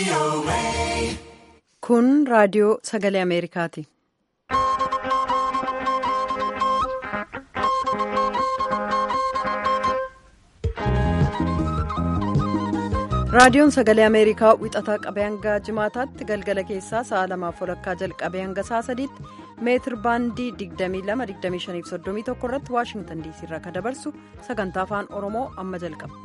Kun raadiyoo sagalee Ameerikaati. Raadiyoon sagalee Ameerikaa wixataa qabee hanga jimaataatti galgala keessaa sa'a lamaaf walakkaa jalqabee hanga sa'a sadiitti meetir baandii 22-25-31 irratti waashingtan diisii irraa kan dabarsu sagantaa afaan oromoo amma jalqaba.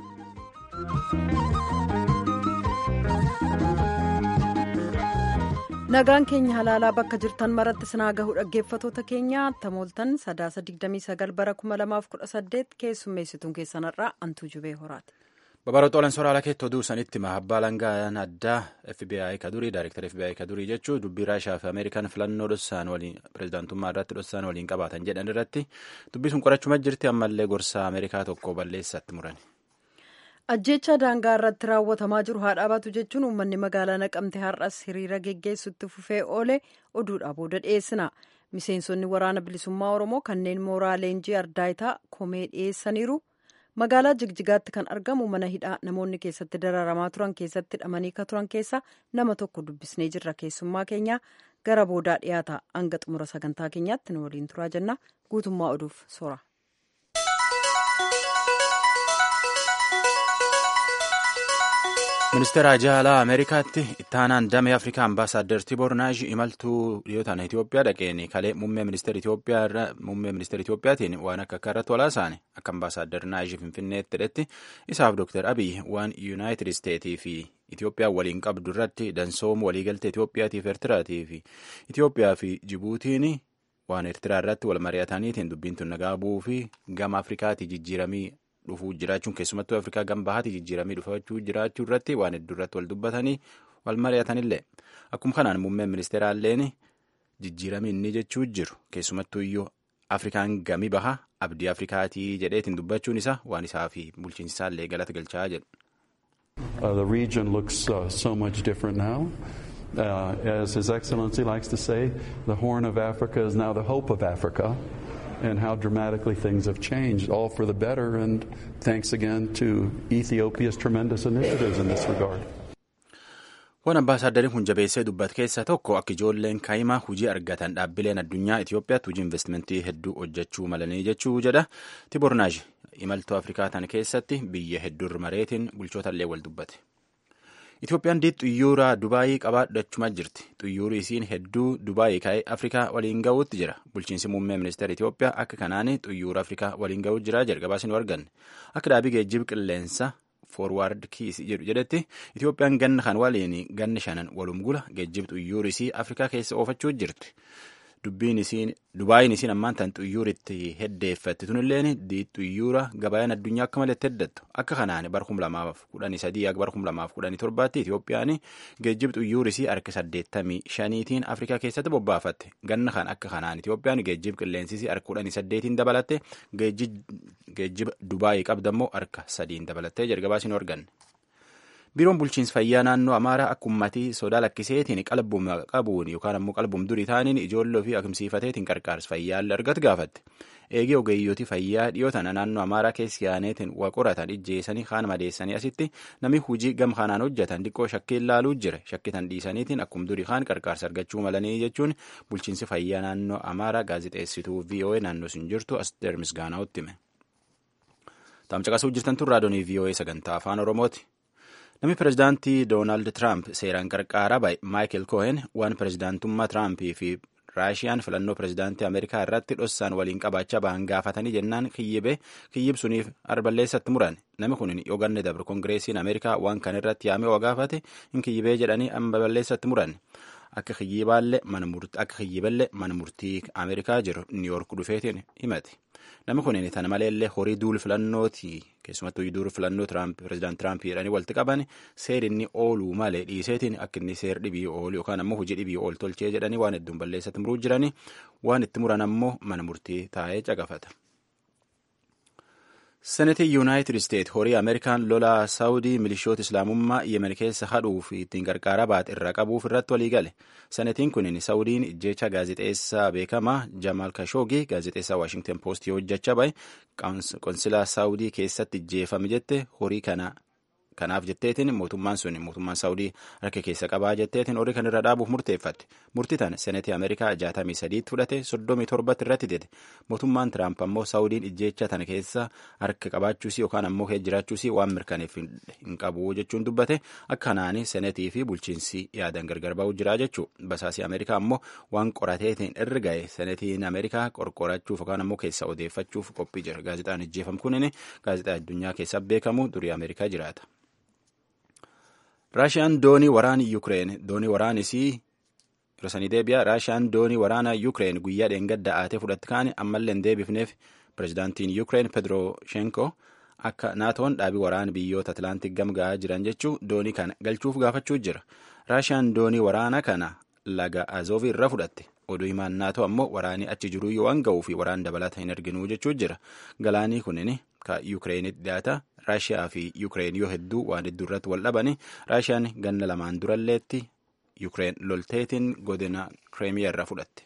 nagaan keenya halaalaa bakka jirtan maratti sinaa gahu dhaggeeffatoota keenya tamooltan sadaasa 29 bara 2018 keessummeessituun keessanarraa antuu jubee horaati. Babaroota Sooraalaa keettoo duusanitti abbaa langaan addaa FBI kadurii Daayireektar FBI kadurii jechuun dubbii Raashaa fi Ameerikaan filannoo dhossaan waliin pirezidaantummaa irratti dhossaan waliin qabaatan jedhan irratti dubbii sun qorachuma jirti ammallee gorsa Ameerikaa tokko balleessatti murani. Ajjeechaa daangaa irratti raawwatamaa jiru haa dhaabatu jechuun uummanni magaalaa naqamte har'as hiriira geggeessutti fufee oole oduudhaa booda dhiyeessina. Miseensonni waraana bilisummaa Oromoo kanneen mooraa leenjii ardaayitaa komee dhiyeessaniiru. magaalaa jigjigaatti kan argamu mana hidhaa namoonni keessatti dararamaa turan keessatti hidhamanii ka turan keessa nama tokko dubbisnee jirra keessummaa keenya gara boodaa dhiyaata hanga xumura sagantaa keenyaatti nu waliin turaa jenna guutummaa oduuf soora. ministeera ajaalaa ameerikaatti ittaanaan damee afrikaa ambaasaaddar tibor naaji imaltuu dhiyootaan itiyoophiyaa dhaqeen kalee muummee ministeera itiyoophiyaatiin waan akka akka irratti walaasaane akka ambaasaaddar naaji finfinneetti hidhetti isaaf dooktar abiy waan yuunaayitid isteetii fi itiyoophiyaa waliin qabdu irratti dansoom waliigaltee itiyoophiyaatiif eertiraatii fi itiyoophiyaa fi jibuutiin waan eertiraa irratti wal mari'ataniitiin dubbiin tun nagaa bu'uu fi gama afrikaatii jijjiiramii dhufuu jiraachuun keessumattuu afrikaa gama bahaatti jijjiiramii dhufachuu jiraachuu irratti waan hedduu irratti wal dubbatanii wal mari'atanillee akkuma kanaan muummeen ministeeraalleen jijjiiramii inni jechuu jiru keessumattuu iyyuu afrikaan gamii baha abdii afrikaatii jedheetiin dubbachuun isaa waan isaa fi bulchiinsi isaallee galata galchaa jedhu. The region looks uh, so much different now. Uh, as His Excellency likes to say, the Horn of Africa is now the hope of Africa. and how dramatically things have changed, all for the better. And thanks again to Ethiopia's tremendous initiatives in this regard. Waan ambaasaaddariin kun jabeessee dubbate keessaa tokko akka ijoolleen kaa'imaa hojii argatan dhaabbileen addunyaa Itoophiyaatti hojii investimentii hedduu hojjechuu malanii jechuu jedha. Tibornaash imaltuu Afrikaa tan keessatti biyya hedduu mareetiin bulchoota illee wal dubbate. Itoophiyaan diid xuyyuura Dubaayii qabaadhachumaa jirti. Xuyyuurri isiin hedduu Dubaayii ka'ee Afrikaa waliin ga'uutti jira. Bulchiinsi muummee ministeera Itoophiyaa akka kanaan xuyyuura Afrikaa waliin ga'uutti jira jalqabaas nu arganne. Akka dhaabii geejjiba qilleensa foorwaard kiis jedhu jedhetti Itoophiyaan ganna kan waliin ganna shanan walum gula geejjiba xuyyuurri isii Afrikaa keessa oofachuu jirti. Dubbiin isiin Dubaayiin isiin ammaan tan xuyyuuritti heddeeffatti tunilleen xuyyuura gabayaan addunyaa akka malee heddattu akka kanaan bara kum lamaaf kudhanii sadii akka bara kum lamaaf kudhanii torbaatti Itoophiyaan geejjiba xuyyuurii isii harka saddeettamii shaniitiin Afrikaa keessatti bobbaafatte ganna kan akka kanaan Itoophiyaan geejjiba qilleensisii harka kudhanii saddeetiin dabalatte geejjiba Dubaayii qabdammoo harka sadiin dabalattee jalqabaas hin arganne. biiroon bulchiinsa fayyaa naannoo amaaraa akka ummatii sodaa lakkiseetiin qalbuma qabuun yookaan ammoo qalbum durii taaniin ijoollee ofii akimsiifateetiin qarqaarsa fayyaallee argatu gaafatte eegee ogeeyyooti fayyaa dhiyoo tana naannoo amaaraa keessi yaaneetiin waa qoratan ijjeessanii kaan madeessanii asitti namni hujii gama kanaan hojjetan xiqqoo shakkii ilaaluu jira shakkitan dhiisaniitiin akkum durii kaan qarqaarsa argachuu malanii jechuun bulchiinsi fayyaa naannoo amaaraa gaazixeessituu voa naannoo sun jirtu asteer misgaanaa'utti hime. Taamcaqasuu jirtan tun raadiyoo voa sagantaa afaan oromooti. Namni pirezidaantii Doonaald Tiraamp seeraan qarqaaraa bahe Maayikel Kohen waan pirezidaantummaa Tiraampii fi Raashiyaan filannoo pirezidaantii Ameerikaa irratti dhossaan waliin qabaachaa bahan gaafatanii jennaan kiyyibe kiyyibsuniif arballeessatti muran. Namni kun yoo ganne dabre kongireesiin Ameerikaa waan kan irratti yaamee waa gaafate hin kiyyibee jedhanii arballeessatti muran. Akka kiyyibaallee akka kiyyiballee mana murtii Ameerikaa jiru Niiyork dhufeetiin himate. Namni kun tana maleellee horii duul filannooti keessumattuu duul filannoo pirezidaant Tiraamp jedhanii walitti qaban seeri inni ooluu malee dhiiseetiin akka inni seer dhibii oolu yookaan ammoo hojii dhibii ool tolchee jedhanii waan hedduun balleessatti muruu jiranii waan itti muran ammoo mana murtii taa'ee caqafata. Senetii Yuunaayitid Isteet horii Ameerikaan lolaa Saawudii milishoota Islaamummaa Yemen keessa hadhuu fi ittiin qarqaaraa baate irraa qabuuf irratti walii gale. Senetiin kun Saawudiin ijjecha gaazexeessaa beekamaa Jamaal Kashoogii gaazexeessaa Waashingtan Poostii hojjechaa bahe qonsilaa Saawudii keessatti ijjeefame jette horii kana kanaaf jetteetiin mootummaan sun mootummaan saawudii harka keessa qabaa jetteetiin horii kan irra dhaabuuf murteeffatte murtii tana senetii ameerikaa jaatamii sadiitti fudhate soddomii torbatti irratti dide mootummaan tiraamp ammoo saawudiin ijjeecha tana keessa harka qabaachuusii yookaan ammoo kee jiraachuusii waan mirkaneef hin qabu jechuun dubbate akkanaani senetii fi bulchiinsi yaadan gargar ba'uu jira jechuu basaasii ameerikaa ammoo waan qorateetiin irra ga'e senetiin ameerikaa qorqorachuuf yookaan ammoo keessa odeeffachuuf qophii jira gaazexaan ijjeefam kunin gaazexaa addunyaa keessa beekamu durii ameerikaa jiraata. raashiyaan doonii waraana yuukireen doonii waraanisii dursanii deebi'a raashiyaan doonii waraana yuukireen guyyaa dheengadda aatee fudhatti kaane ammallee hin deebifneef pirezidaantiin yuukireen pedrooshenko akka naatoon dhaabii waraana biyyoota atlaantik gamga'aa jiran jechuu doonii kana galchuuf gaafachuu jira raashiyaan doonii waraana kana laga azoovi irra fudhatte oduu himaan naatoo ammoo waraanii achi jiruu yoo waan ga'uu fi waraan dabalata hin arginuu jechuu jira galaanii kunin ka yuukireenitti dhiyaata raashiyaa fi yuukireen yoo hedduu waan hedduu irratti wal dhabani raashiyaan ganna lamaan duralleetti yuukireen lolteetiin godina kireemiyaa irraa fudhatte.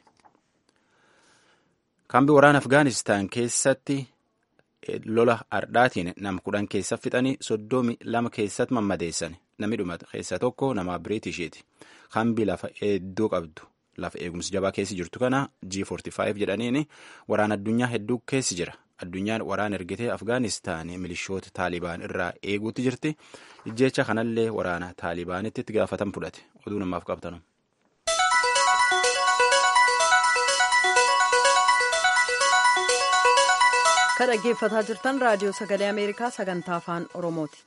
kaambii waraana afgaanistaan keessatti lola ardhaatiin nama kudhan keessa fixanii soddomi lama keessatti mammadeessan namni dhumate keessa tokko nama biriitishiiti kaambii lafa hedduu qabdu lafa eegumsi jabaa keessi jirtu kana G45 jedhaniin waraana addunyaa hedduu keessi jira addunyaan waraana ergitee afgaanistaan milishoota taalibaan irraa eeguutti jirti ijjeecha kanallee waraana taalibaanitti itti gaafatan fudhate oduu namaaf qabtanu. kan dhaggeeffataa jirtan raadiyoo sagalee ameerikaa sagantaa afaan oromooti.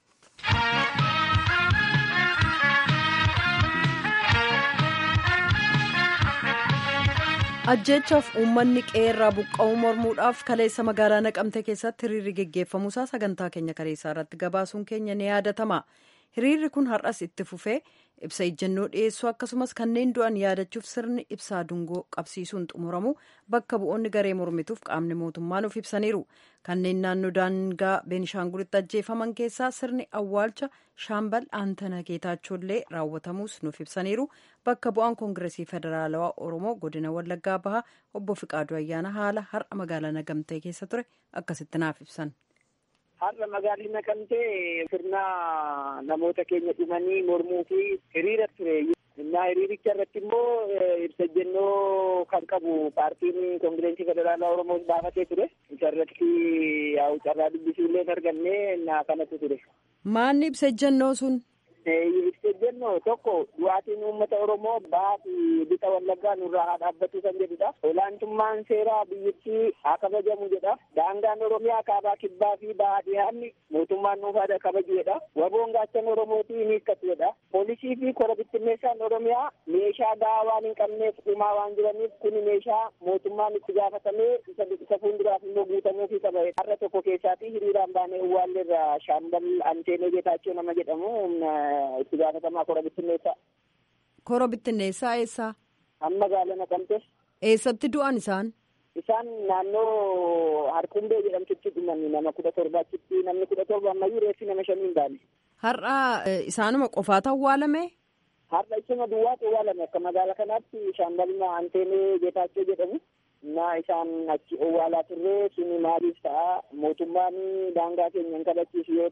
ajjeechaaf uummanni qeerraa buqqa'uu mormuudhaaf kaleessa magaalaa naqamte keessatti hiriirri geggeeffamuusaa sagantaa keenya kaleessaa irratti gabaasuun keenya ni yaadatama hiriirri kun har'as itti fufee ibsa ejjennoo dhiyeessuu akkasumas kanneen du'an yaadachuuf sirni ibsaa dungoo qabsiisuun xumuramu bakka bu'oonni garee mormituuf qaamni mootummaa nuuf ibsaniiru kanneen naannoo daangaa beenishaangulitti ajjeefaman keessaa sirni awwaalcha shaambal aantana geetaachollee raawwatamuus nuuf ibsaniiru bakka bu'aan koongiresii federaalawaa oromoo godina wallaggaa bahaa obbo fiqaaduu ayyaana haala har'a magaalaa naqamtee keessa ture akkasitti naaf ibsan. har'a magaalli naqamtee sirna namoota keenya dhumanii mormuu fi hiriira ture innaa hiriiricha irratti immoo ibsa ejjennoo kan qabu paartiin koongireensii federaalaa oromoo baafatee ture isa irratti yaa'u carraa dubbisuu illee hin arganne innaa kanatu ture. Maanni ibsa ejjennoo sun? ibsa ejjennoo tokko du'aatiin uummata oromoo bahaa bixa wallaggaa nurraa haa dhaabbatu kan jedhudha olaantummaan seeraa biyyattii haa kabajamu jedha daangaan oromiyaa kaabaa kibbaa fi bahaa dhiyaanni mootummaan nuuf haa kabaju jedha waboon gaachan oromootii ni hiikkatu jedha poolisii fi kora bittinneessaan oromiyaa meeshaa gahaa waan hin qabneef dhumaa waan jiraniif kuni meeshaa mootummaan itti gaafatamee isa fuulduraaf immoo guutamuufii qaba har'a tokko keessaatii hiriiraan baanee uwwaalleerra shaambal anteenee geetaachoo nama jedhamu itti gaafatamaa kora bittinneessaa. Kora bittinneessaa eessaa? Amma magaalaa naqamte. Eessatti du'an isaan? Isaan naannoo Harqumbee jedhamtutti dhuman nama kudha torbaachitti namni kudha torba ammayyuu reeffi nama shanii hin baane. Har'a isaanuma qofaatu awwaalame? Har'a isuma duwwaatu awwaalame akka magaalaa kanaatti shaambalma anteenee geetaachoo jedhamu. na isaan achi owwaalaa turre suni maaliif ta'a mootummaan daangaa keenya hin kabachiisu yoo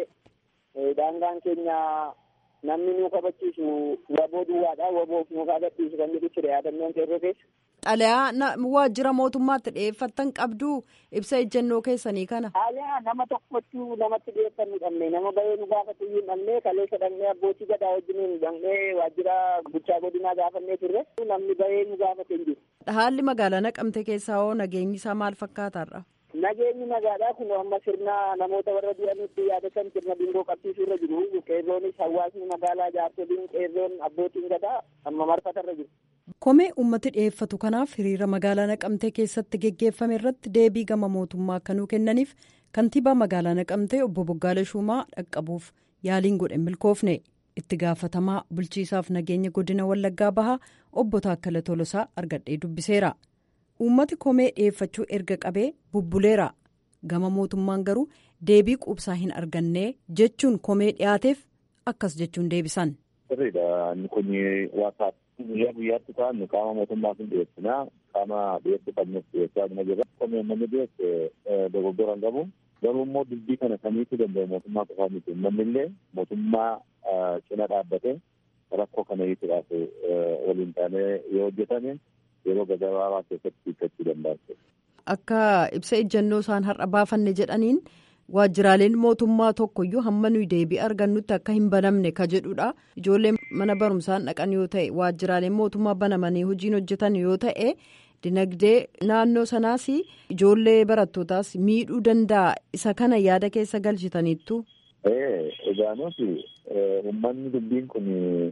ta'e daangaan keenya namni nu kabachiisu waboo duwwaadha waboof nu kabachiisu kan jedhu ture yaadannoon qeerroo keessa. Xalayaa waajjira mootummaatti dhiyeeffattan qabdu ibsa ejjennoo keessanii kana. Xalayaa nama tokkotti namatti dhiyeeffannu dhabne nama bahee nu gaafatu hin dhabne kaleessa dhabne abbootii gadaa wajjiniin dhabne waajjira bulchaa godinaa gaafannee turre namni bahee nu gaafate hin jiru. Haalli magaalaa naqamte keessaa hoo nageenyi isaa maal fakkaataarra? Nageenyi magaalaa kun amma sirna namoota warra du'anitti yaadatan sirna dungoo qabsiisuu irra jiru. Qeerroonis hawaasni magaalaa jaarsoliin qeerroon abbootiin gadaa amma marfatarra jiru. Komee uummati dhiyeeffatu kanaaf hiriira magaalaa naqamtee keessatti geggeeffame irratti deebii gama mootummaa akkanuu kennaniif kantiibaa magaalaa naqamtee obbo Boggaala Shumaa dhaqqabuuf yaaliin godhe milkoofne itti gaafatamaa bulchiisaaf nageenya godina wallaggaa bahaa obbo Taakkala Tolosaa argadhee dubbiseera. Uummati komee dhiyeeffachuu erga qabee bubbuleera gama mootummaan garuu deebii quubsaa hin arganne jechuun komee dhiyaateef akkas jechuun deebisan. Sirriidha inni kun waasaaf guyyaa guyyaatti ta'an qaama mootummaa hin dhiyeessinaa qaama dhiyeessuu qabnuuf dhiyeessaa jira. Komee namni dhiyeesse dogoggora hin qabu. Garuu immoo dubbii kana kamiitu danda'u mootummaa qofaa miti. Uummanni illee mootummaa cina dhaabbatee rakkoo kana hiikuudhaaf waliin taanee yoo hojjetame yeroo gabaabaa keessatti hiikkachuu danda'a. Akka ibsa ejjennoo isaan har'a baafanne jedhaniin waajjiraaleen mootummaa tokkoyyuu hamma nuyi deebii argannutti akka hin banamne ka jedhudha. Ijoolleen mana barumsaan dhaqan yoo ta'e waajjiraaleen mootummaa banamanii hojiin hojjetan yoo ta'e dinagdee naannoo sanaas ijoollee barattootaas miidhuu danda'a isa kana yaada keessa galchitaniittu. Egaa nuti uummanni dubbiin kun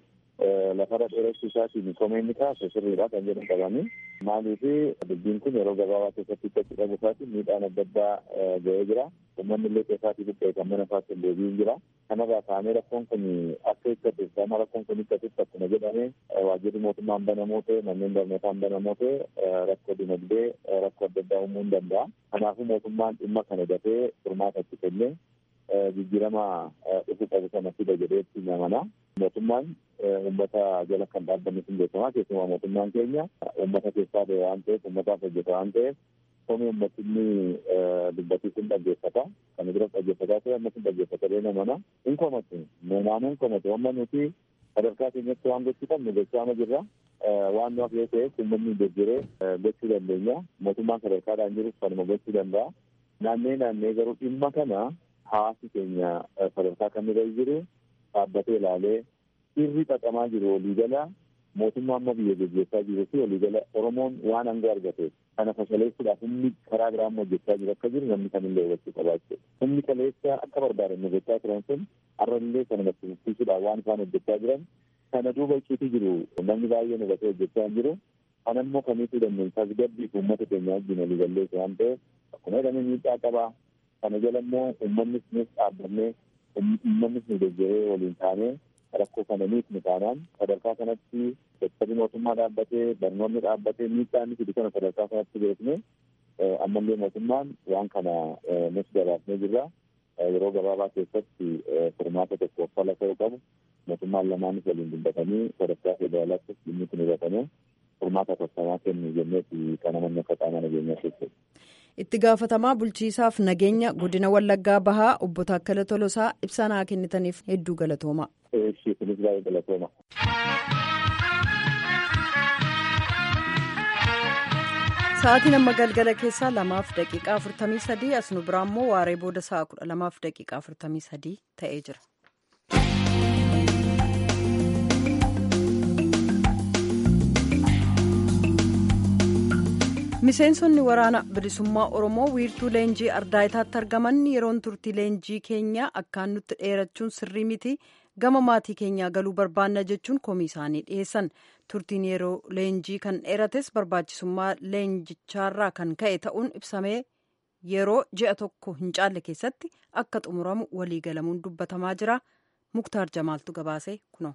lafarra dheeressuu isaatiin komeenni kaase sirriidha kan jedhan qabanii maaliif dubbiin kun yeroo gabaabaa keessatti itti qabu isaatiin miidhaan adda addaa ga'ee jira uummanni illee keessaatii buqqee kan mana isaatti hin deebiin jira kanarraa kaanee rakkoon kun akka hiikkatu sama rakkoon kun hiikkatutti akkuma jedhame waajjirri mootummaan banamoo ta'e manneen barnootaan banamoo ta'e rakkoo dinagdee rakkoo adda addaa uumuu hin danda'a kanaafuu mootummaan dhimma kana dafee furmaata itti kennee jijjiirama dhufu qabu sana fida jedheetti namana mootummaan uummata jala kan dhaabbanni sun beekamaa keessumaa mootummaan keenya uummata keessaa ba'e waan ta'eef uummataaf hojjeta waan ta'eef komii uummatinni dubbatii sun dhaggeeffata kana bira dhaggeeffataa ta'e amma sun dhaggeeffata bee namana hin komatu naannoo hin komatu amma nuti sadarkaa keenyatti waan gochuu qabnu gochaama jirra waan nuuf yoo ta'eef uummanni jejjiree gochuu dandeenya mootummaan sadarkaadhaan jirus kanuma gochuu danda'a naannee naannee garuu dhimma kana hawaasi keenya sadarkaa kamirra jiru dhaabbatee ilaalee sirri xaxamaa jiru waliigala mootummaa amma biyya gaggeessaa jiru fi waliigala oromoon waan hanga argate kana fashaleessuudhaaf humni karaa biraa amma hojjechaa jiru akka jiru namni kamillee hubachuu qabaachuu humni kaleessa akka barbaadan hojjechaa turan sun har'allee kana natti fufsiisuudhaaf waan isaan hojjechaa jiran kana duuba icciitii jiru namni baay'een hubatee hojjechaa jiru kana immoo kamiituu dandeenye tasgabbii fi uummata keenya wajjin waliigalleessu waan ta'eef akkuma jedhame miidhaa qabaa kana jala immoo uummannis nuus dhaabbannee uummannis nu deeggaree waliin taanee rakkoo kana miidhnu taanaan sadarkaa kanatti dadhabbii mootummaa dhaabbatee barnoonni dhaabbatee miidhaan fidu kana sadarkaa kanatti beekne ammallee mootummaan waan kana nuti gabaasnee jirra yeroo gabaabaa keessatti furmaata tokko fala ta'uu qabu mootummaan lamaanis waliin dubbatanii sadarkaa federaalaattis dhimmi kun hubatamee furmaata tolfamaa kennu jenneeti kana manni akka qaama nageenyaa keessatti. itti gaafatamaa bulchiisaaf nageenya godina wallaggaa bahaa obbo Taakkala Tolosaa ibsa naa kennitaniif hedduu galatooma. Kunis baay'ee galatooma. Sa'aatiin amma galgala keessaa lamaaf daqiiqaa afurtamii sadii as nu biraa immoo waaree booda sa'a kudha lamaaf daqiiqaa afurtamii sadii ta'ee jira. miseensonni waraana bilisummaa oromoo wiirtuu leenjii ardaayitaatti argaman yeroon turtii leenjii keenya akkaan nutti dheerachuun sirrii miti gama maatii keenyaa galuu barbaanna jechuun komii isaanii dhiyeessan turtiin yeroo leenjii kan dheerates barbaachisummaa leenjichaarraa kan ka'e ta'uun ibsamee yeroo ji'a tokko hin caalle keessatti akka xumuramu waliigalamuun dubbatamaa jira muktaar jamaaltu gabaasee kuno.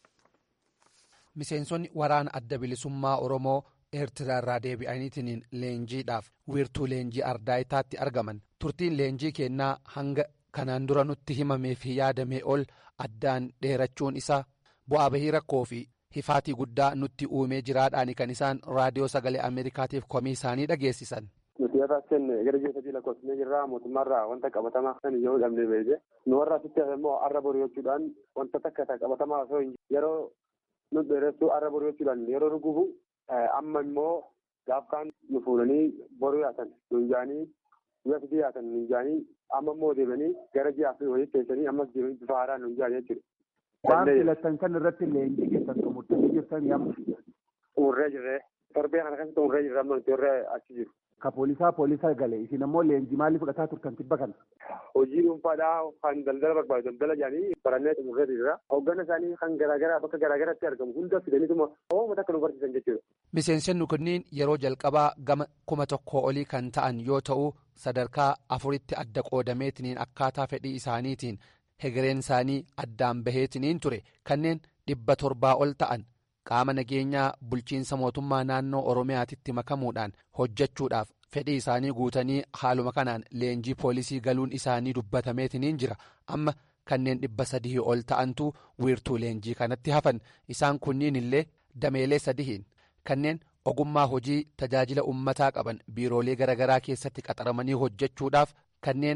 miseensonni waraana adda bilisummaa oromoo. eertiraarraa deebi'aniitiin leenjiidhaaf wiirtuu leenjii ardaayitaatti argaman turtiin leenjii kennaa hanga kanaan dura nutti himamee fi yaadamee ol addaan dheerachuun isaa bu'aa bahii rakkoo fi hifaatii guddaa nutti uumee jiraadhaan kan isaan raadiyoo sagalee ameerikaatiif komii isaanii dhageessisan. nuti irraaseen gara ji'a sadii lakkoofsinee jirra mootummaarraa wanta qabatamaa kan yoo dhabnee beekne nu warra asitti immoo arra bori'achuudhaan wanta takka qabatamaa osoo yeroo nu dheeressuu arra bori'achuudhaan yeroo nu gubu. amma immoo gaafkaan nu fuudhanii boruu yaatan nuun jaanii guyyaa sadii yaatan nuun jaanii amma immoo deemanii gara ji'aa fi wayii keessanii ammas deemanii bifa haaraan nuun jaanii jechuudha. Waan filattan kan irratti leenjii keessan xumurtanii jirtan yamma. Xumurree jirree torbee kana kan xumurree jirra amma nuti warra achi jiru. Ka poolisaa poolisaa gale isin ammoo leenjii maalii fudhataa turtan tibba kana. Hojii dhuunfaadhaa kan daldala barbaadu daldala jaanii barannee xumurree jirra. Hoggana isaanii kan garaagaraa bakka garaagaraatti argamu hunda fidaniituma oomata akka nu barsiisan jechuudha. Miseensonni kunniin yeroo jalqabaa gama kuma tokkoo olii kan ta'an yoo ta'u sadarkaa afuritti adda qoodameetiniin akkaataa fedhii isaaniitiin hegereen isaanii addaan baheetiniin ture kanneen dhibba torbaa ol ta'an qaama nageenyaa bulchiinsa mootummaa naannoo oromiyaatitti makamuudhaan hojjechuudhaaf fedhii isaanii guutanii haaluma kanaan leenjii poolisii galuun isaanii dubbatameetiniin jira amma kanneen dhibba sadii ol ta'antu wiirtuu leenjii kanatti hafan isaan kunniin illee dameelee sadihiin kanneen ogummaa hojii tajaajila ummataa qaban biiroolee garaagaraa keessatti qaxaramanii hojjechuudhaaf kanneen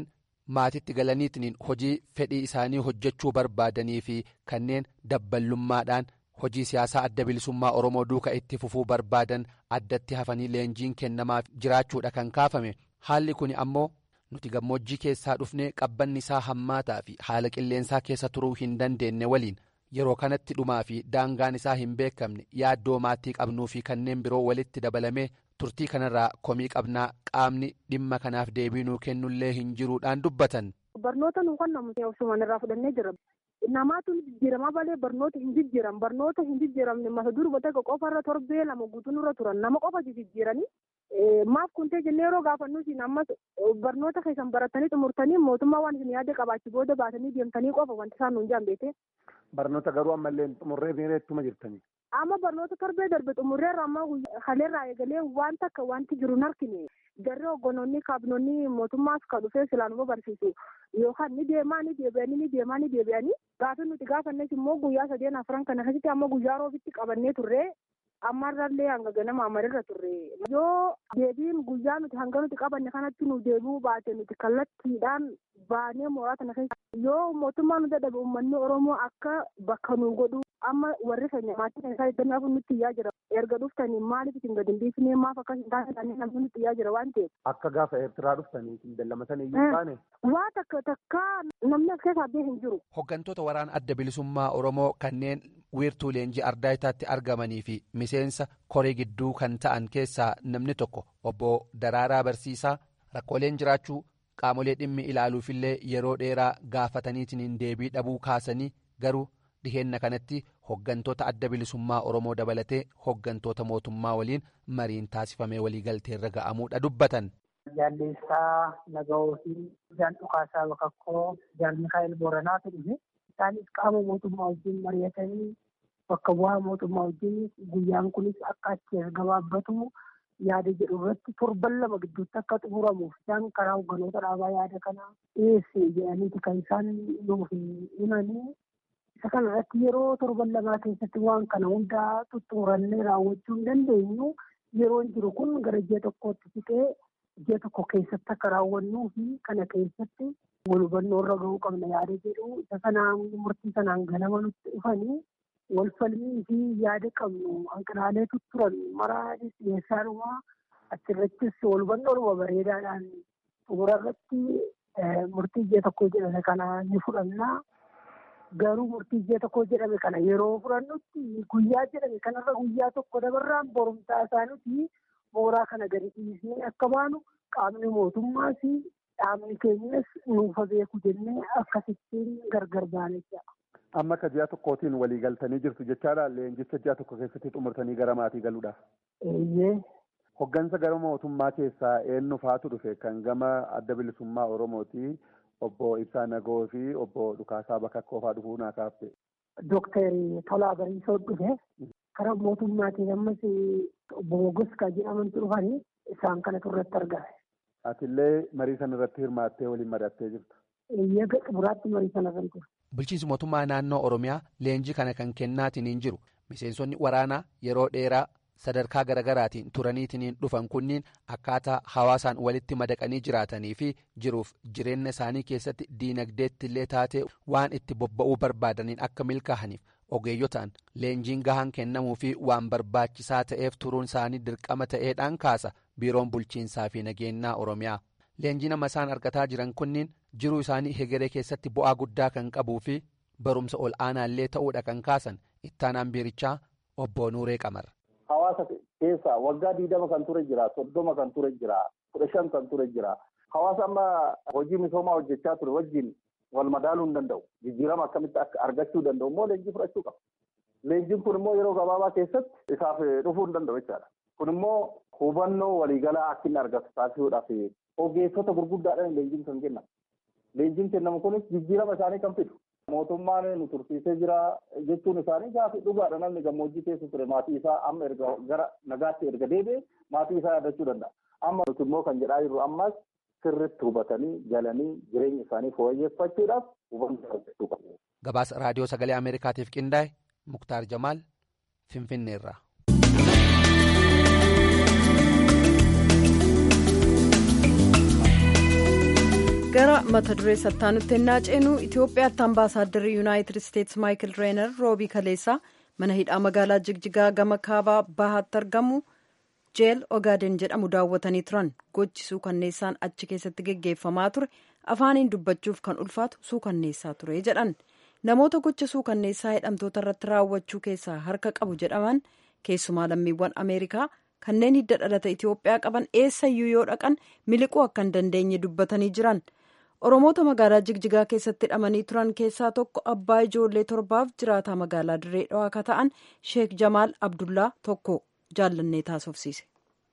maatitti galaniitiin hojii fedhii isaanii hojjechuu barbaadanii fi kanneen dabballummaadhaan hojii siyaasaa adda bilisummaa oromoo duuka itti fufuu barbaadan addatti hafanii leenjiin kennamaaf jiraachuudha kan kaafame haalli kun ammoo nuti gammoojjii keessaa dhufnee qabbanni isaa hammaataa fi haala qilleensaa keessa turuu hin dandeenye waliin yeroo kanatti dhumaa fi daangaan isaa hin beekamne yaaddoo maatii qabnuu fi kanneen biroo walitti dabalamee turtii kanarraa komii qabnaa qaamni dhimma kanaaf deebiinuu kennullee hin jiruudhaan dubbatan. Barnoota nu kan namni obsumaan irraa fudhannee jira. Namaatu jijjiiramaa malee barnoota hin jijjiiran barnoota hin jijjiiramne mata durba tokko qofarra torbee lama guutuu nurra turan nama qofa jijjiiranii maaf kuntee jennee yeroo gaafannu isin ammas barnoota keessan baratanii xumurtanii mootummaa waan isin yaada qabaachi booda baatanii deemtanii qofa wanti isaan nuun jaambeete. Barnoota garuu ammallee xumurree miireettuma jirtanii. Amma barnoota torbee darbe xumurreerra amma haleerraa eegalee waan takka wanti jiru hin argine garee hoggantoonni kaabinoonni mootummaas kan dhufee silaanuma barsiisu yookaan ni deemaa ni deebi'anii ni deemaa ni deebi'anii gaafa nuti gaafannes immoo guyyaa sadeen afran kana keessatti amma guyyaa roobitti qabannee turre ammarrallee hanga ganama amarirra turre yoo deebiin guyyaa nuti hanga nuti qabanne kanatti nu deebi'uu baate nuti kallattiidhaan baanee mooraa kana keessa yoo mootummaa nu dadhabe uummanni oromoo akka bakka nu godhu amma warri keenya maatii kan isaa eeggannaa kun nutti iyyaa jira erga dhuftanii maaliif isin gadi hin dhiifnee maaf akka hin taane kanneen namni nutti iyyaa jira waan ta'eef. Akka gaafa Eertiraa dhuftanii isin dallamatanii iyyuu taane. Waa takka takka namni as keessaa bee hin jiru. Hoggantoota waraana adda bilisummaa Oromoo kanneen wiirtuu leenjii ardaayitaatti argamanii fi miseensa koree gidduu kan ta'an keessaa namni tokko obbo Daraaraa Barsiisaa rakkooleen jiraachuu qaamolee dhimmi ilaaluufillee yeroo dheeraa gaafataniitiin deebii dhabuu kaasanii garuu dhiheenna kanatti hoggantoota adda bilisummaa oromoo dabalatee hoggantoota mootummaa waliin mariin taasifamee waliigalteerra ga'amuudha dubbatan. Jaalleessaa Nagahoo fi Jaan Dhukaasaa Bakakkoo Jaan Mikaa'el Booranaatu dhufe isaanis qaama mootummaa wajjin mari'atanii bakka bu'aa mootummaa wajjin guyyaan kunis akka achi as gabaabbatu yaada jedhu irratti torban lama gidduutti akka xumuramuuf isaan karaa hogganoota dhaabaa yaada kana dhiyeesse jedhaniiti kan isaan nuuf himanii isa kana irratti yeroo torban lamaa keessatti waan kana hundaa xuxxurannee raawwachuu hin dandeenyu yeroon jiru kun gara ji'a tokkootti siqee ji'a tokko keessatti akka raawwannuu fi kana keessatti wal hubannoo irra gahuu qabna yaada jedhu isa kanaan murtii sanaan ganama nutti dhufanii wal falmii fi yaada qabnu hanqinaalee turan maraa dhiyeessaanuma achirrattis wal hubannoodhuma bareedaadhaan xumura irratti murtii ji'a tokko jedhame kana ni fudhannaa. Garuu murtii ji'a tokko jedhame kana yeroo fudhannutti guyyaa jedhame kanarra guyyaa tokko dabarraan borumtaa isaaniitii mooraa kana gadi dhiisnee akka baanu qaamni mootummaa fi dhaabni keenyas nuufa beeku jennee akkasittiin gargar baane jira. Amma akka ji'a tokkootiin walii galtanii jirtu jechaadha leenjicha ji'a tokko keessatti xumurtanii gara maatii galuudhaaf. Eeyyee. Hoggansa gara mootummaa keessaa eenyu faatu dhufe kan gama adda bilisummaa Oromooti. Obbo Ibsaa Nagoo fi obbo Dhukaasaa Bakakkoo fa'aa dhufuu naa kaafte. Dooktarri Tolaa Bariisoo dhufe karaa mootummaatiin ammas obbo Mogos kan jedhamantu dhufanii isaan kanatu irratti argame. Atillee marii sana irratti hirmaattee waliin mari'attee jirta. Eeyyee xumuraatti marii sana irratti ture. Bulchiinsi mootummaa naannoo Oromiyaa leenjii kana kan kennaatiin hin jiru. Miseensonni waraanaa yeroo dheeraa sadarkaa garaagaraatiin turaniitiin dhufan kunniin akkaataa hawaasaan walitti madaqanii jiraatanii fi jiruuf jireenya isaanii keessatti diinagdeetti illee taatee waan itti bobba'uu barbaadaniin akka milkaa'aniif ogeeyyotaan leenjiin gahaan kennamuu fi waan barbaachisaa ta'eef turuun isaanii dirqama ta'eedhaan kaasa biiroon bulchiinsaa fi nageenyaa oromiyaa leenjii nama isaan argataa jiran kunniin jiruu isaanii hegeree keessatti bu'aa guddaa kan qabuu fi barumsa ol aanaallee ta'uudha kan kaasan ittaanaan biirichaa obbo Nuuree Qamar. Hawaasa keessa waggaa diidama kan ture jira, soddoma kan ture jira, kudha shan kan ture jira. Hawaasa amma hojii misoomaa hojjechaa ture wajjin wal madaaluu hin danda'u. Jijjiirama akkamitti akka argachuu danda'u immoo leenjii fudhachuu qaba. Leenjiin kun immoo yeroo gabaabaa keessatti isaaf dhufuu hin danda'u jechaadha. Kun immoo hubannoo waliigalaa akka inni argatu taasisuudhaaf ogeessota gurguddaadhaan leenjiin kan kennamu. Leenjiin kennamu kunis jijjiirama isaanii kan fidu. Mootummaan nu tursiisee jira jechuun isaanii gaafa dhugaadha namni gammoojjii keessa ture maatii isaa amma erga gara nagaatti erga deebi'e maatii isaa yaadachuu danda'a. Amma nuti immoo kan jedhaa jirru ammas sirriitti hubatanii galanii jireenya isaanii fooyyeffachuudhaaf hubannoo argachuu qabu. Gabaasa raadiyoo sagalee Ameerikaatiif qindaa'e Muktaar Jamaal Finfinneerraa. gara mata duree sattaanutti ennaa ceenu itiyoophiyaatti ambaasaadarri yuunaayitid isteetsi maayikil reenar roobii kaleessaa mana hidhaa magaalaa jigjigaa gama kaabaa bahaatti argamu jeel ogaaden jedhamu daawwatanii turan gochi suukanneessaan achi keessatti geggeeffamaa ture afaaniin dubbachuuf kan ulfaatu suukanneessaa ture jedhan namoota gocha suukanneessaa hidhamtoota irratti raawwachuu keessaa harka qabu jedhaman keessumaa lammiiwwan ameerikaa kanneen hidda dhalata itiyoophiyaa qaban eessayyuu yoo dhaqan miliquu akka hin dandeenye dubbatanii jiran oromoota magaalaa jigjigaa keessatti hidhamanii turan keessaa tokko abbaa ijoollee torbaaf jiraataa magaalaa dirree dhawaa akka ta'an sheek jamaal abdullaa tokko jaallannee taasofsiise.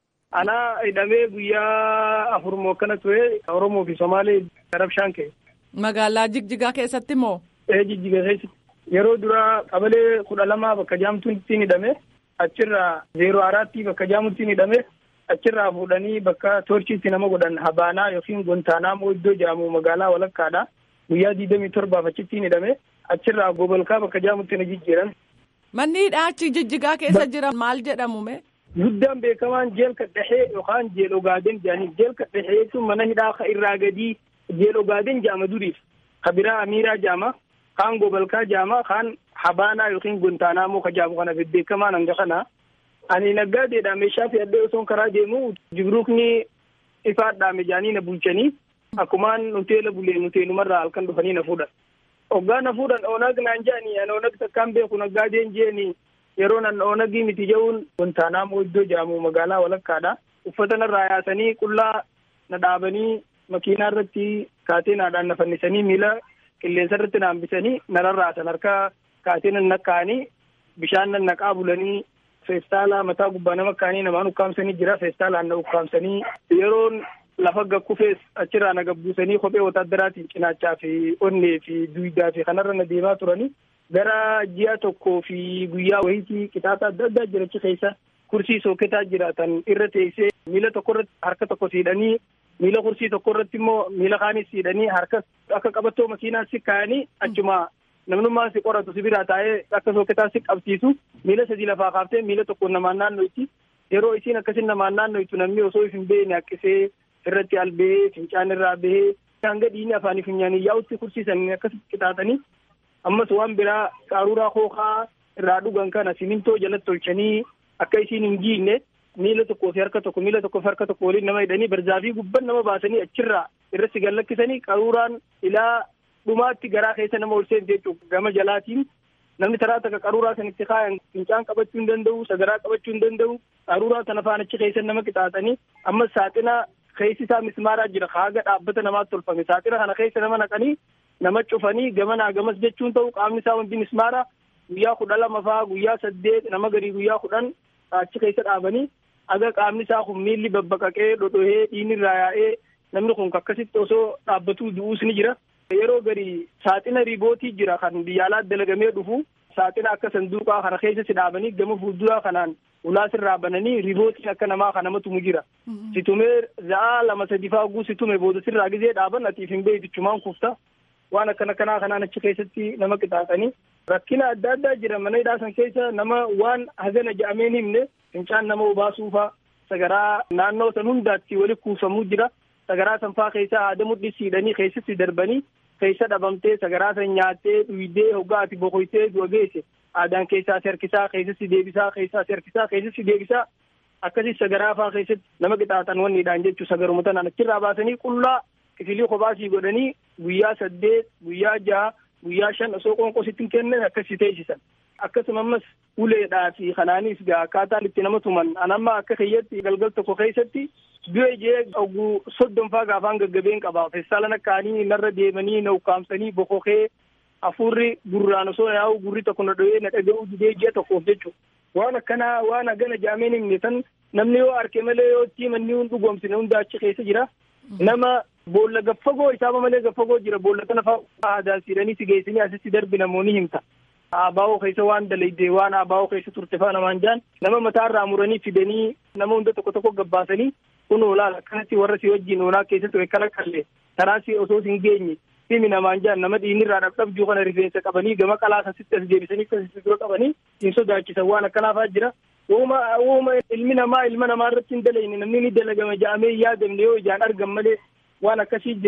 Anaa hidhamee guyyaa afur moo akkana ture Oromoo fi Somaalee rabshaan ka'e. Magaalaa Jigjigaa keessatti moo? Ee Jigjigaa keessatti yeroo duraa qabalee kudha lamaa bakka jaamtuun ittiin hidhame achirraa zeeroo araatti bakka jaamutti hidhame achirraa fuudhanii bakka toorchiitti nama godhan habaanaa yookiin gontaanaa moo iddoo jedhamu magaalaa walakkaadha guyyaa diidamii torbaaf achittiin hidhame achirraa gobolkaa bakka jaamutti na jijjiiran. Manni hidhaa achi jijjigaa keessa jiran maal jedhamu mee? Guddaan beekamaan jeel kadhahee yookaan jeel ogaaden jedhanii jeel kadhahee jechuun mana hidhaa ka irraa gadii jeel ogaaden jedhama duriif ka biraa amiiraa jedhama kaan gobolkaa jedhama kaan habaanaa yookiin gontaanaa moo ka jedhamu kana beekamaan hanga kana. Ani naggaadeedha meeshaa fe'adhee osoo karaa deemu jibruukni ifaadhaame jedhanii na bulchanii akkumaan nuteela bulee nuteenumarraa halkan dhufanii na fuudhan. Hoggaa na fuudhan oonag naan jedhanii ani oonag takkaan beeku naggaadeen jeeni yeroo nan oonagii miti jehuun gontaanaa moo iddoo jedhamu magaalaa walakkaadha. Uffata narraa yaasanii qullaa na dhaabanii makiinaa irratti kaateenaadhaan na fannisanii miila qilleensa irratti na hambisanii na rarraasan harka kaateen na kaa'anii bishaan nan naqaa bulanii feestaalaa mataa gubbaa nama kaanii namaan ukkaamsanii jira feestaalaan na ukkaamsanii yeroon lafa gakkufees achirraa na gabbuusanii kophee wotaadaraatiin cinaachaa fi onnee fi duwidaa fi kanarra na deemaa turanii gara ji'a tokkoo fi guyyaa wayitii kitaaba adda addaa jirachi keessa kursii sooketaa jiraatan irra teessee miila tokko irratti harka tokko siidhanii miila kursii tokko irratti immoo miila kaanis siidhanii harka akka qabattoo makiinaa si kaayanii achuma namnummaan si qoratu si biraa taa'ee akka sooketaa si qabsiisu miila sadii lafaa kaaftee miila tokko namaan naanno'itti yeroo isiin akkasin namaan naanno'itu namni osoo if hin beekne haqqisee irratti albee fincaan irraa bahee hanga dhiigni afaanii funyaanii yaa'utti kursiisanii akkasitti qixaatanii ammas waan biraa qaruuraa kookaa irraa dhugan kana simintoo jalatti tolchanii akka isiin hin giinne miila tokkoo fi harka tokko miila tokkoo fi harka tokko waliin nama hidhanii barzaafii gubban nama baasanii achirraa irratti gallakkisanii qaruuraan ilaa dhumaatti garaa keessa nama ol seentu jechuudha gama jalaatiin namni taraa takka qaruuraa sanitti kaayan fincaan qabachuu hin danda'u sagaraa qabachuu hin danda'u qaruuraa sana faan achi keessa nama qixaaxanii ammas saaxina keessi isaa mismaaraa jira haaga dhaabbata namaatti tolfame saaxina kana keessa nama naqanii nama cufanii gamanaa gamas jechuun ta'u qaamni isaa hundi mismaara guyyaa kudha lama faa guyyaa saddeet nama garii guyyaa kudhan achi keessa dhaabanii aga qaamni isaa kun miilli babbaqaqee dhodhohee dhiigni irraa yaa'ee namni kun akkasitti osoo dhaabbatuu du'uus ni jira. Yeroo garii saaxina riibootii jira kan biyyaalaa dalagamee dhufu saaxina akka sanduuqaa kana keessa si dhaabanii gama fuulduraa kanaan ulaa sirraa bananii riibootiin akka namaa kan nama tumu jira. Situmee za'aa lama sadi faaguu situme booda sirraa gizee dhaaban atiif hin beektichumaan kufta. Waan akkana kanaa kanaan achi keessatti nama qixaaxanii rakkina adda addaa jira mana hidhaa san keessa nama waan hagana ja'ameen himne fincaan nama obaasuufaa sagaraa naannoo san hundaatti wali kuufamuu jira. sagaraa sanfaa keessa haada mudhisiidhanii keessatti darbanii keessa dhabamtee sagaraa san nyaattee dhuydee hoggaa ati boqoytee du'a geesse aadaan keessaa si harkisaa keessatti deebisaa keessaa si harkisaa keessatti deebisaa akkasii sagaraa faa keessatti nama qixaaxan wanniidhaan jechuu sagaruma tanaan achirraa baasanii qullaa kifilii kophaasii godhanii guyyaa saddeet guyyaa jaha guyyaa shan osoo qoonqositti hin kennan akkasii teessisan akkasuma ammas uleedhaa fi kanaanis gaa akkaataan itti nama tuman anamma akka kiyyatti galgal tokko keessatti du'e jee oguu soddomfaa gaafaan gaggabeen qaba feestaalan akkaanii narra deemanii na ukkaamsanii bokokee hafuurri gurraan osoo yaa'u gurri tokko na dho'ee na dhaga'uu didee ji'a tokkoof jechuudha waan akkanaa waan hagana jaameen himne san namni yoo arke malee yoo itti manni hun dhugoomsine hunda achi keessa jira nama boolla gaffagoo isaaba malee gaffagoo jira boolla kana fa'aa aadaan siidhanii si geessanii asitti darbi namoonni himta. Abaa'oo keessa waan dalayde waan abaa'oo keessa turte fa'a namaan jaan nama mataarraa muranii fidanii nama hunda tokko tokko gabbaasanii kun olaal akkanatti warra si wajjin oolaa keessa ture kana kallee karaa si osoo hin geenye simi namaan jaan nama dhiinirraa dhabdhabjuu kana rifeensa qabanii gama qalaa asitti as deebisanii akkasitti dura qabanii hin sodaachisan waan akkanaafaa jira. Uuma uuma ilmi namaa ilma namaa irratti hin dalayne namni ni dalagama ja'amee yaadamne yoo ijaan argan malee waan akkasii jira.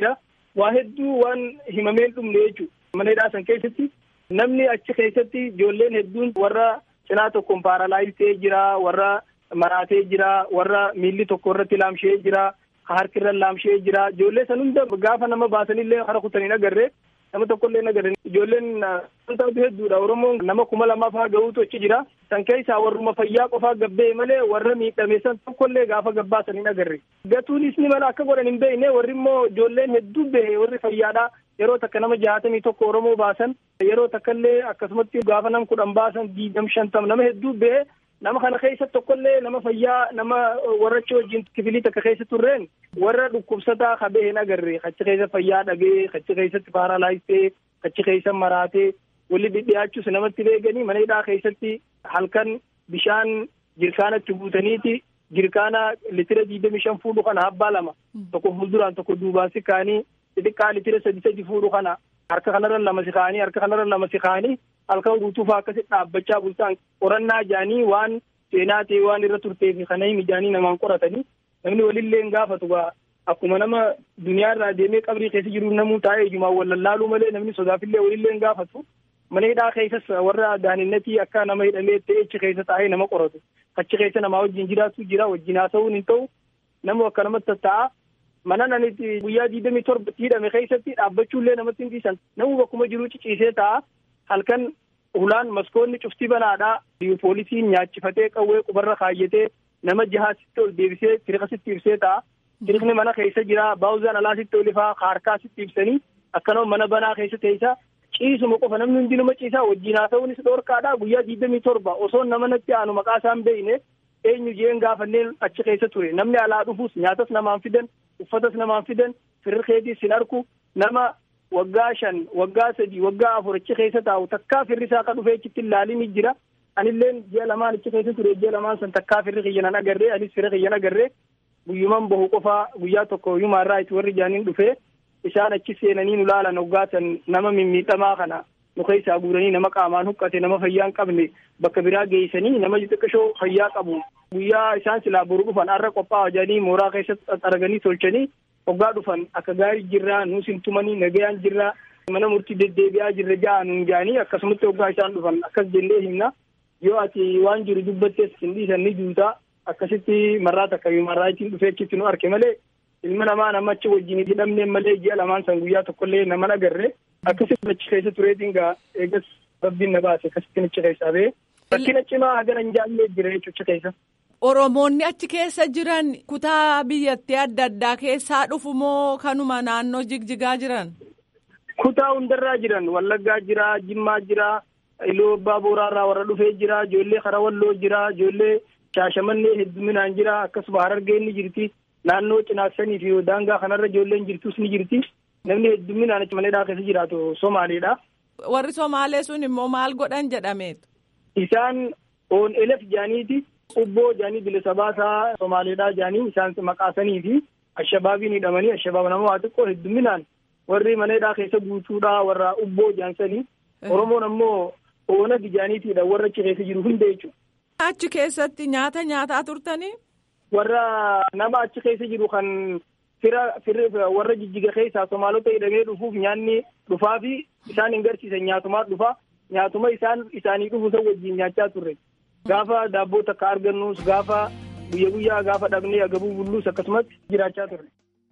waa hedduu waan himameen dhumne jechuudha. Mana hidhaa san keessatti namni achi keessatti ijoolleen hedduun warra cinaa tokkoon paaralaayis ta'ee jira, warra maraatee jira, warra miilli tokko irratti laamshee jira, harki irra laamshee jira. Ijoollee san hunda gaafa nama baasanillee hara kutanii agarree nama tokkollee agarre ijoolleen wantoota hedduudha oromoon nama kuma lamaa faa gahuutu achi jira san keessaa warruma fayyaa qofaa gabbee malee warra miidhame san tokkollee gaafa gabbaasanii agarre gatuunis ni mala akka godhan hin beekne warri immoo ijoolleen hedduu bahe warri fayyaadha yeroo takka nama jaatamii tokko oromoo baasan yeroo takkallee akkasumatti gaafa nam kudhan baasan diidam shantam nama hedduu bahe nama kana keessa tokkollee nama fayyaa nama warra achi wajjin kifilii takka keessa turreen warra dhukkubsataa kabee hin agarre achi keessa fayyaa dhabee achi keessatti paaralaayisee achi keessa maraatee walli dhidhiyaachuus namatti beekanii mana hidhaa keessatti halkan bishaan jirkaanatti guutaniiti jirkaana litira digdami shan fuudhu kana habbaa lama tokko fuulduraan tokko duubaan si kaanii xixiqqaa litira sadi sadi fuudhu kana harka kanarra lama si kaanii harka kanarra lama si kaanii halkan guutuu faa akkasitti dhaabbachaa bultaan qorannaa jaanii waan seenaa ta'e waan irra turtee fi kana himi jaanii namaan qoratanii namni walillee hin gaafatu gaa akkuma nama duniyaa irraa deemee qabrii keessa jiru namuu taa'ee ijumaan wal lallaaluu malee namni sodaafillee walillee hin gaafatu mana hidhaa keessas warra daaninnatii akka nama hidhamee ta'e achi keessa taa'ee nama qoratu achi keessa namaa wajjin jiraatu jira wajjin haasa'uun hin ta'u namu akka namatti tatta'a mana nanitti guyyaa digdamii torbatti hidhame keessatti dhaabbachuullee namatti hin dhiisan namu bakkuma jiruu ciciisee ta'a halkan hulaan maskoonni cufti banaadha poolisiin nyaachifatee qawwee qubarra kaayyatee nama jahaasitti ol deebisee tiriqasitti ibsee ta'a tiriqni mana keessa jira baawuzaan alaasitti olifaa harkaasitti ibsanii akkanuma mana banaa keessa teessa ciisuma qofa namni hundi nama ciisaa wajjin haasa'uunis dhoorkaadha guyyaa digdamii torba osoo nama natti aanu maqaa isaan beeyne eenyu jeen gaafanneen achi keessa ture namni alaa dhufuus nyaatas namaan fidan uffatas namaan fidan firriqeetiis hin arku nama waggaa shan waggaa sadi waggaa afur achi keessa taa'u takkaa firri isaa akka dhufee achitti ilaalin jira anilleen ji'a lamaan achi keessa ture ji'a lamaan san takkaa firri kiyyanan agarree anis firri kiyyan agarree guyyuman bahu qofaa guyyaa tokko yumaa irraa itti warri jaaniin dhufee isaan achi seenanii nu laalan hoggaatan nama mimmiidhamaa kana nu keessaa guuranii nama qaamaan huqqate nama fayyaa hin qabne bakka biraa geessanii nama xixiqqashoo fayyaa qabu guyyaa isaan silaa boru dhufan har'a qophaa'aa jedhanii mooraa keessa arganii tolchanii hoggaa dhufan akka gaarii jirraa nuus hin tumanii nagayaan jirraa mana murtii deddeebi'aa jirra ja'a nuun jaanii akkasumatti hoggaa isaan dhufan akkas jennee himna yoo ati waan jiru dubbattes hin dhiisan ni juutaa akkasitti marraa takka marraa ittiin dhufee achitti nu arke malee ilma namaa nama achi wajjin hidhamne malee ji'a lamaan san guyyaa tokkollee nama agarre akkasitti achi keessa tureetiin gaa eegas rabbiin na baase akkasitti achi keessaa ba'e rakkina cimaa hagana hin jaallee jira jechuudha keessa. Oromoonni achi keessa jiran kutaa biyyattii adda addaa keessaa dhufu moo kanuma naannoo jigjigaa jiran? Kutaa hundarraa jiran Wallaggaa jira, Jimmaa jira, Iluu Abbaa Booraarraa warra dhufee jira, ijoollee Karawalloo jira, ijoollee Shaashamannee hedduminaan jira, akkasuma Harargee ni jirti. Naannoo Cinaaksanii fi daangaa kanarra ijoolleen jirtus ni jirti. Namni hedduminaan achi maneedhaa keessa jiraatu Somaaleedha. Warri Somaalee sun immoo maal godhan jedhameetu? Isaan oon elef jaaniiti. Ubboo jaanii bilisa baasaa Somaaleedhaa jaanii isaan maqaasanii fi ashabaabiin hidhamanii ashabaab nama waa xiqqoo hedduminaan warri maneedhaa keessa guutuudhaa warra ubboo jaansanii Oromoon ammoo oonag jaaniitiidha warra achi keessa jiru hunda jechuudha. Achi keessatti nyaata nyaataa turtanii? Warra nama achi keessa jiru kan fira firri warra jijjiga keessaa Somaalota hidhamee dhufuuf nyaanni dhufaa fi isaan hin garsiisan nyaatumaa dhufa nyaatuma isaan isaanii dhufu san wajjin nyaachaa turre. Gaafa daabboo takka argannus gaafa guyya guyyaa gaafa dhabnee agabuu bulluus akkasumatti jiraachaa turre.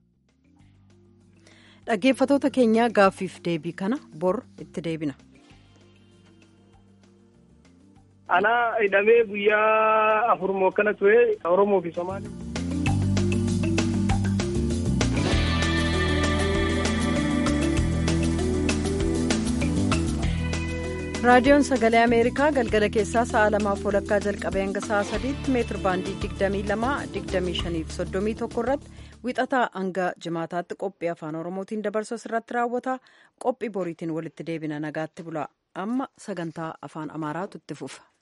Dhaggeeffatoota keenyaa gaaffiif deebii kana bor itti deebina. Anaa hidhamee guyyaa afur moo akkana ture Oromoo fi Somaalee. raadiyoon sagalee ameerikaa galgala keessaa sa'a lamaaf walakkaa jalqabee hanga sa'a sadiitti meetir baandii digdamii lama digdamii shaniif soddomii tokko irratti wixataa hanga jimaataatti qophii afaan oromootiin dabarsu irratti raawwata qophii boriitiin walitti deebina nagaatti bula amma sagantaa afaan amaaraatu itti fufa.